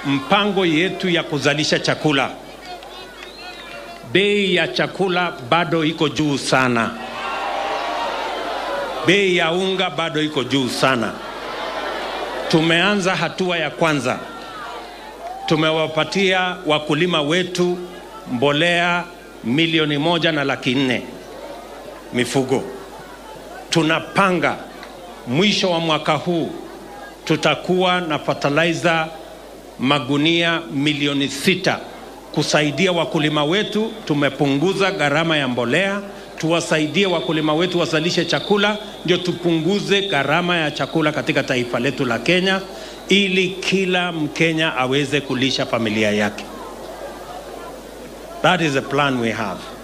mpango yetu ya kuzalisha chakula. Bei ya chakula bado iko juu sana, bei ya unga bado iko juu sana. Tumeanza hatua ya kwanza, tumewapatia wakulima wetu mbolea milioni moja na laki nne mifugo. Tunapanga mwisho wa mwaka huu tutakuwa na fertilizer magunia milioni sita kusaidia wakulima wetu. Tumepunguza gharama ya mbolea, tuwasaidie wakulima wetu wazalishe chakula, ndio tupunguze gharama ya chakula katika taifa letu la Kenya, ili kila Mkenya aweze kulisha familia yake. That is the plan we have.